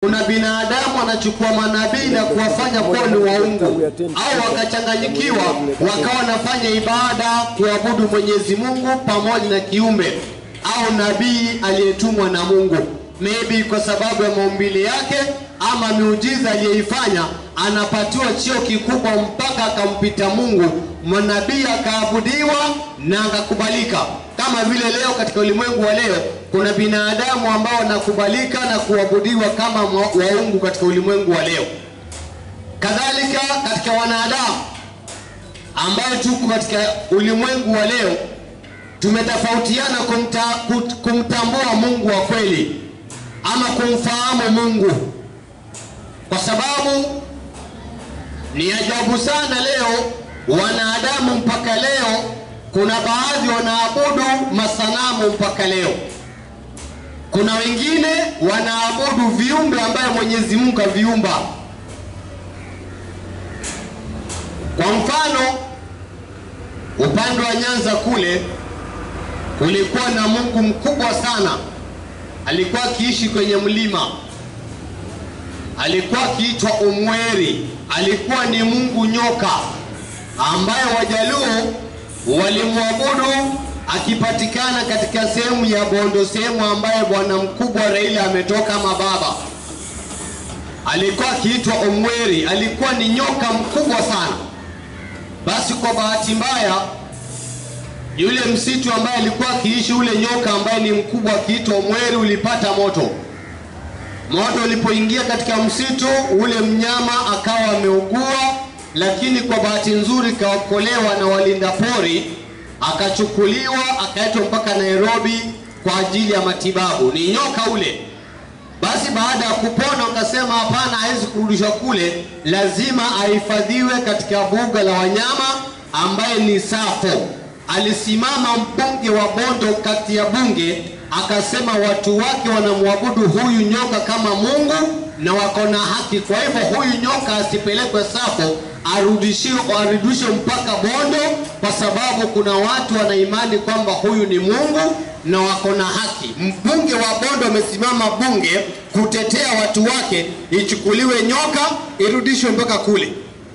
kuna binadamu anachukua manabii na kuwafanya kuwa ni waungu au wakachanganyikiwa wakawa wanafanya ibada kuabudu Mwenyezi Mungu pamoja na kiumbe au nabii aliyetumwa na Mungu, maybe kwa sababu ya maumbile yake ama miujiza aliyeifanya, anapatiwa cheo kikubwa mpaka akampita Mungu, manabii akaabudiwa na akakubalika. Kama vile leo katika ulimwengu wa leo kuna binadamu ambao wanakubalika na kuabudiwa kama mwa- waungu katika ulimwengu wa leo. Kadhalika katika wanadamu ambayo tuko katika ulimwengu wa leo tumetofautiana kumta, kut- kumtambua Mungu wa kweli ama kumfahamu Mungu, kwa sababu ni ajabu sana leo wanadamu mpaka leo, kuna baadhi wanaabudu masanamu mpaka leo. Kuna wengine wanaabudu viumbe ambayo Mwenyezi Mungu aviumba. Kwa mfano, upande wa Nyanza kule kulikuwa na Mungu mkubwa sana, alikuwa akiishi kwenye mlima, alikuwa akiitwa Umweri, alikuwa ni Mungu nyoka ambaye Wajaluo walimwabudu akipatikana katika sehemu ya Bondo, sehemu ambaye bwana mkubwa Raila ametoka ama baba alikuwa akiitwa Omweri, alikuwa ni nyoka mkubwa sana. Basi kwa bahati mbaya, yule msitu ambaye alikuwa akiishi ule nyoka ambaye ni mkubwa akiitwa Omweri ulipata moto. Moto ulipoingia katika msitu, ule mnyama akawa ameugua, lakini kwa bahati nzuri kaokolewa na walinda pori, akachukuliwa akaletwa mpaka Nairobi kwa ajili ya matibabu. Ni nyoka ule. Basi baada ya kupona wakasema hapana, hawezi kurudishwa kule, lazima ahifadhiwe katika buga la wanyama ambaye ni Safo. Alisimama mbunge wa Bondo kati ya bunge akasema watu wake wanamwabudu huyu nyoka kama Mungu na wako na haki. Kwa hivyo huyu nyoka asipelekwe Safo, arudishiwe arudishwe mpaka Bondo, kwa sababu kuna watu wana imani kwamba huyu ni Mungu na wako na haki. Mbunge wa Bondo amesimama bunge kutetea watu wake, ichukuliwe nyoka irudishwe mpaka kule.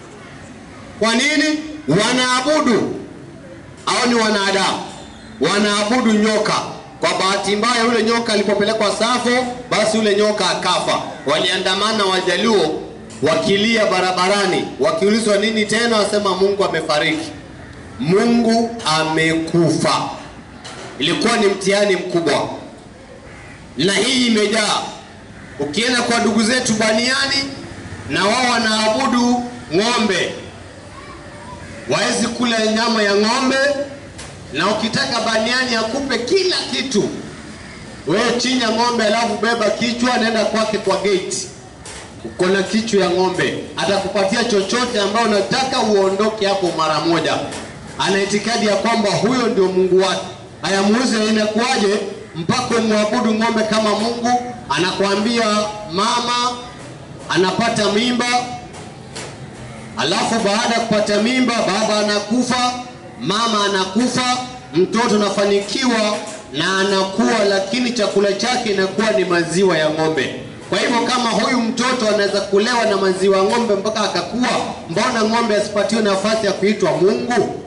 Kwa nini? Wanaabudu au ni wanadamu wanaabudu nyoka. Kwa bahati mbaya, yule nyoka alipopelekwa Safo, basi yule nyoka akafa. Waliandamana Wajaluo wakilia barabarani, wakiulizwa nini tena, wasema Mungu amefariki, Mungu amekufa. Ilikuwa ni mtihani mkubwa, na hii imejaa. Ukienda kwa ndugu zetu Baniani, na wao wanaabudu ng'ombe, wawezi kula nyama ya ng'ombe, na ukitaka Baniani akupe kila kitu, wewe chinja ng'ombe, alafu beba kichwa, nenda kwake kwa gate, uko na kichwa ya ng'ombe, atakupatia chochote ambao unataka, uondoke hapo mara moja. Ana itikadi ya kwamba huyo ndio Mungu wake. Haya, muuze, inakuwaje mpaka umwabudu ng'ombe kama Mungu? Anakuambia mama anapata mimba, alafu baada ya kupata mimba baba anakufa, mama anakufa, mtoto anafanikiwa na anakuwa, lakini chakula chake inakuwa ni maziwa ya ng'ombe. Kwa hivyo kama huyu mtoto anaweza kulewa na maziwa ya ng'ombe mpaka akakuwa, mbona ng'ombe asipatiwe nafasi ya kuitwa Mungu?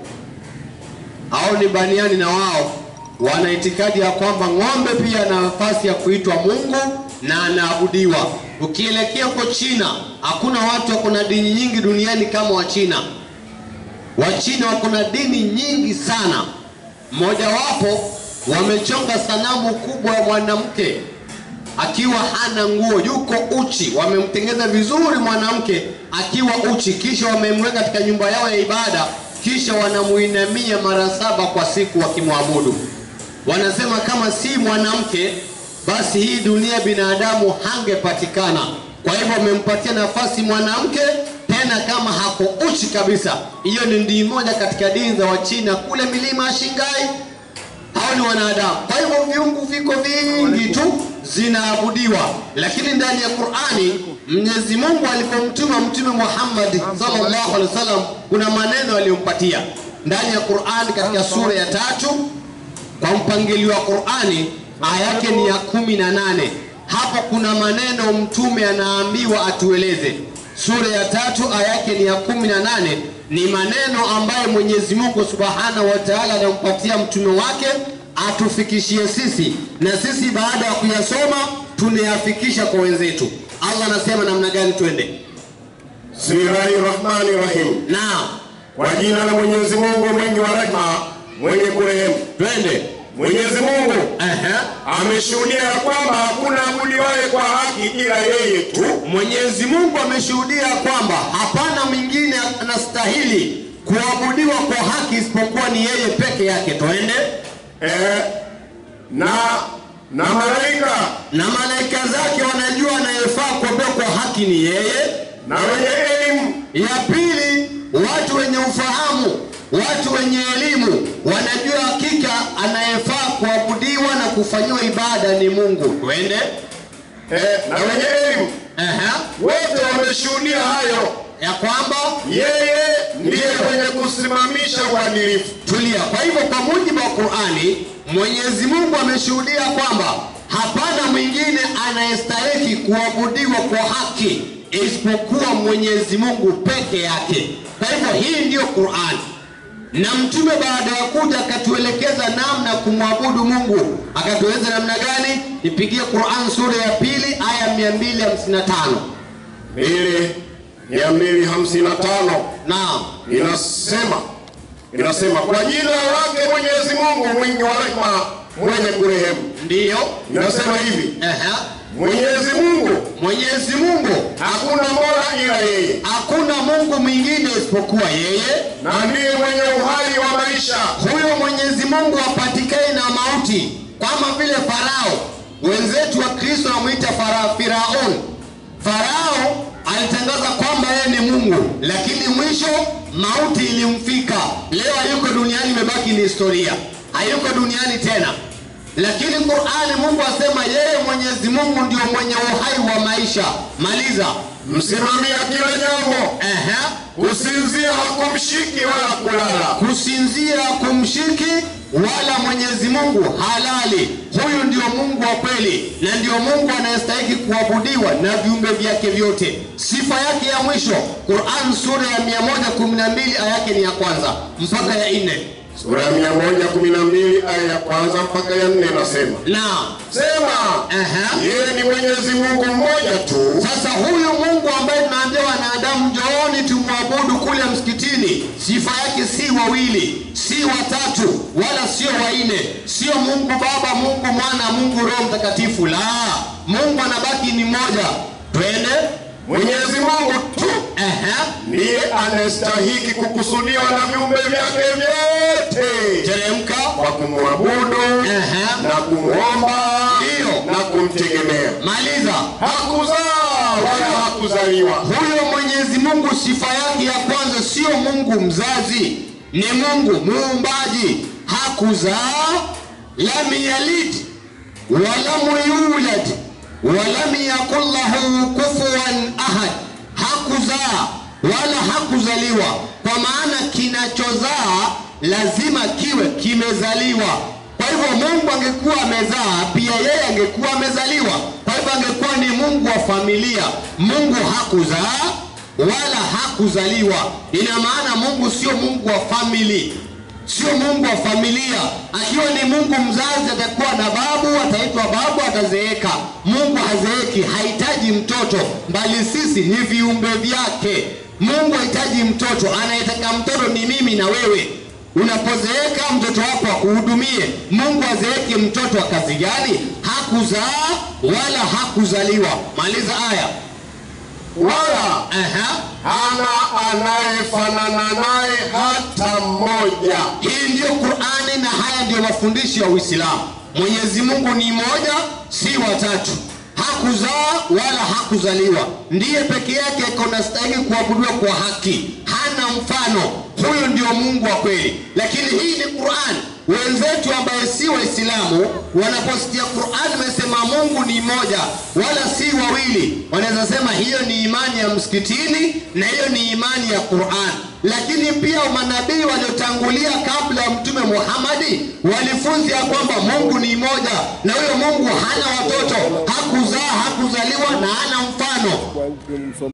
Au ni Baniani na wao wana itikadi ya kwamba ng'ombe pia ana nafasi ya kuitwa Mungu na anaabudiwa. Ukielekea huko China, hakuna watu wako na dini nyingi duniani kama Wachina. Wachina wako na dini nyingi sana. Mmojawapo wamechonga sanamu kubwa ya mwanamke akiwa hana nguo, yuko uchi. Wamemtengeza vizuri mwanamke akiwa uchi, kisha wamemweka katika nyumba yao ya ibada, kisha wanamuinamia mara saba kwa siku wakimwabudu. Wanasema kama si mwanamke, basi hii dunia binadamu hangepatikana. Kwa hivyo wamempatia nafasi mwanamke, tena kama hako uchi kabisa. Hiyo ni dini moja katika dini za Wachina kule milima ya Shingai hao ni wanadamu. Kwa hivyo viungu viko vingi tu zinaabudiwa, lakini ndani ya Qur'ani Mwenyezi Mungu alipomtuma Mtume Muhammad sallallahu alaihi wasallam kuna maneno aliyompatia ndani ya Qur'ani katika sura ya tatu kwa mpangilio wa Qur'ani aya yake ni ya kumi na nane hapo kuna maneno mtume anaambiwa atueleze. Sura ya tatu aya yake ni ya kumi na nane ni maneno ambayo Mwenyezi Mungu Subhanahu wa Ta'ala anampatia mtume wake atufikishie sisi, na sisi baada ya kuyasoma tunayafikisha kwa wenzetu. Allah anasema namna gani? Twende. Bismillahi rahmani rahim, Naam, kwa jina la Mwenyezi Mungu mwingi wa rehema mwenye kurehemu. twende. Mwenyezi Mungu Ehe. ameshuhudia ya kwamba hakuna abudiwaye kwa haki ila yeye tu, Mwenyezi Mungu ameshuhudia kwamba hapana mwingine anastahili kuabudiwa kwa haki isipokuwa ni yeye peke yake. Twende. eh, na na malaika Na malaika zake wanajua anayefaa kuabudiwa kwa haki ni yeye. na wenye elimu Ya pili, watu wenye ufahamu, watu wenye elimu wanajua hakika anayefaa kuabudiwa na kufanyiwa ibada ni Mungu. Twende. eh, na wenye elimu Ehe. wote wameshuhudia hayo, Ya kwamba yeye ndiye mwenye kusimamisha uadilifu. Tulia. Kwa hivyo kwa mujibu wa Qur'ani, Mwenyezi Mungu ameshuhudia kwamba hapana mwingine anayestahili kuabudiwa kwa haki isipokuwa Mwenyezi Mungu peke yake. Kwa hivyo hii ndiyo Qur'ani, na mtume baada ya kuja akatuelekeza namna ya kumwabudu Mungu, akatueleza namna gani. Nipigie Qur'an sura ya pili aya 255. mbili mia mbili hamsini na tano Naam, inasema inasema kwa jina lake Mwenyezi Mungu mwingi wa rehema mwenye kurehemu. ndiyo. Inasema hivi, Ehe. Mwenyezi Mungu Mwenyezi Mungu hakuna mola ila yeye, Hakuna Mungu mwingine isipokuwa yeye. na ndiye mwenye uhai wa maisha. Huyo Mwenyezi Mungu apatikane na mauti, kama vile Farao. Wenzetu wa Kristo wamwita Fara- Firaun. Farao alitangaza kwamba yeye ni Mungu, lakini mwisho mauti ilimfika. Leo hayuko duniani, imebaki ni historia, hayuko duniani tena. Lakini Qur'ani Mungu asema yeye Mwenyezi Mungu ndio mwenye uhai wa maisha. Maliza. Msimamia kila jambo, Ehe. kusinzia hakumshiki wala kulala. kusinzia kumshiki wala Mwenyezi Mungu halali. Huyu ndio Mungu wa kweli na ndio Mungu anayestahili kuabudiwa na viumbe vyake vyote. Sifa yake ya mwisho, Qur'an sura ya 112 aya yake ni ya kwanza mpaka ya nne. Sura ya mia moja kumi na mbili aya ya kwanza mpaka ya nne nasema Na sema, Aha. yeye ni Mwenyezi Mungu mmoja tu, sasa huyu Mungu ambaye tunaambia wanadamu njooni tumwabudu kule msikitini, sifa yake si wawili, si watatu, wala sio wanne, sio Mungu Baba, Mungu Mwana, Mungu Roho Mtakatifu. La, Mungu anabaki ni mmoja. Twende. Mwenyezi Mungu tu Aha. ndiye anastahiki kukusudiwa na viumbe vyake vyote Teremka. kwa kumwabudu Aha. na kumwomba Ndiyo. na kumtegemea. Maliza. Hakuzaa wala hakuzaliwa, Huyo Mwenyezi Mungu sifa yake ya kwanza sio Mungu mzazi, ni Mungu muumbaji. Hakuzaa, lam yalid walam yulad walam yakul lahu kufuwan ahad. Hakuzaa wala hakuzaliwa, kwa maana kinachozaa lazima kiwe kimezaliwa. Kwa hivyo Mungu angekuwa amezaa, pia yeye angekuwa amezaliwa. Kwa hivyo angekuwa ni Mungu wa familia. Mungu hakuzaa wala hakuzaliwa. Ina maana Mungu sio Mungu wa family, sio Mungu wa familia. Akiwa ni Mungu mzazi, atakuwa na babu, ataitwa babu, atazeeka. Mungu hazeeki, hahitaji mtoto, bali sisi ni viumbe vyake. Mungu hahitaji mtoto, anayetaka mtoto ni mimi na wewe. Unapozeeka mtoto wako akuhudumie. Mungu azeeke mtoto wa kazi gani? Hakuzaa wala hakuzaliwa. Maliza aya. wala Aha. hana anayefanana naye hata mmoja. Hii ndiyo Qur'ani na haya ndiyo mafundisho ya Uislamu. Mwenyezi Mungu ni moja, si watatu. Hakuzaa wala hakuzaliwa, ndiye peke yake iko stahili kuabudiwa kwa haki, hana mfano. Huyu ndio Mungu wa kweli. Lakini hii ni Qur'an, wenzetu ambaye si Waislamu wanaposikia Qur'an imesema Mungu ni mmoja wala si wawili, wanaweza sema hiyo ni imani ya msikitini na hiyo ni imani ya Qur'an. Lakini pia manabii waliotangulia kabla ya Mtume Muhammadi walifunza ya kwamba Mungu ni mmoja na huyo Mungu hana watoto, hakuzaa, hakuzaliwa na hana mfano.